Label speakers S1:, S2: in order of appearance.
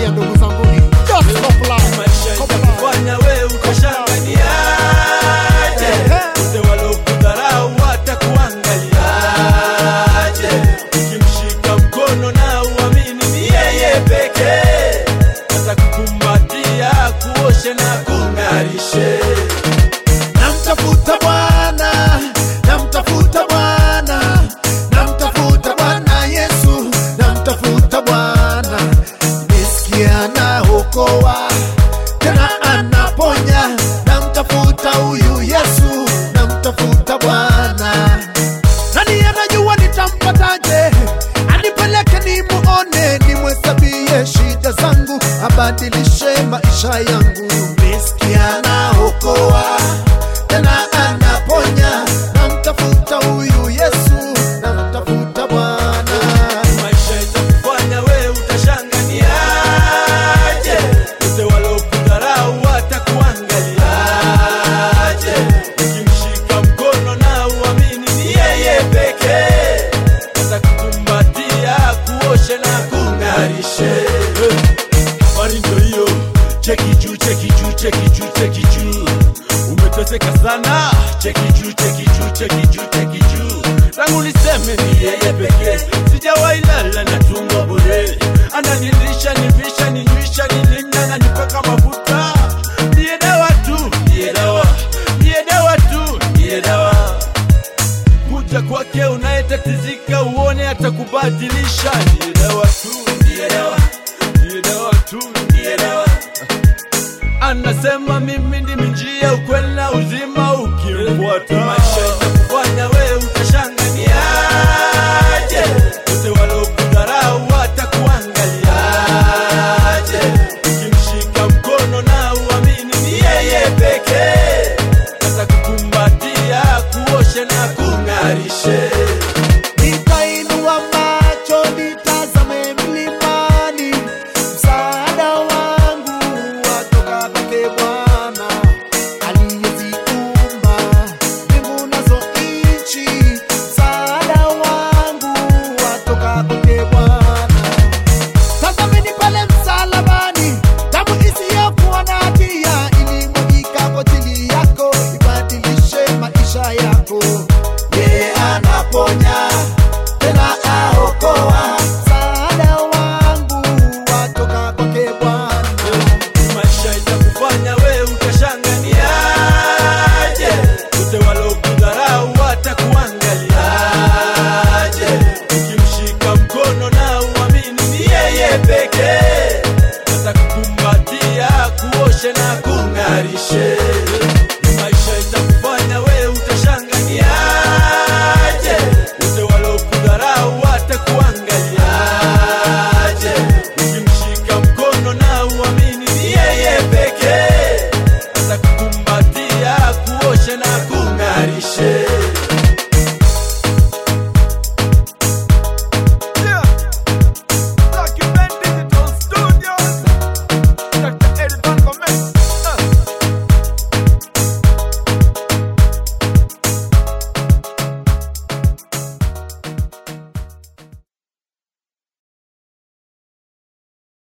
S1: nawaambia ndugu zangu ni just comply.
S2: maisha
S1: Comply.
S2: itakufanya we utashanganiaje wote walokudharau watakuangaliaje ukimshika mkono na uamini ni yeye pekee atakukumbatia kuoshe na kung'arishe
S3: namtafuta Bwana, namtafuta Bwana, namtafuta Bwana Yesu, namtafuta Bwana, nisikia anaokoa tena anaponya, namtafuta huyu Yesu, namtafuta Bwana. Nani anajua nitampataje? Anipeleke nimuone, nimhesabie shida zangu, abadilishe maisha yangu. Nisikia anaokoa tena anaponya, namtafuta huyu Yesu, namtafuta Bwana.
S2: maisha itakufanya we utashanganiaje wote walokudharau watakuangaliaje ukimshika mkono na uamini ni yeye pekee atakukumbatia kuoshe na kung'arishe habari ndo hiyo cheki juu cheki juu cheki juu cheki juu umeteseka sana cheki juu cheki juu cheki juu cheki juu tangu niseme ni yeye pekee sijawailala na tumbo bure ananilisha nivisha ninywisha nilinda na nipaka mafuta ndiye dawa tu ndiye dawa ndiye dawa tu ndiye dawa kuja kwake unayetatizika uone atakubadilisha ndiye dawa tu ndiye dawa ndiye dawa tu ndiye dawa anasema mimi ndimi njia ukweli na uzima ukimfuata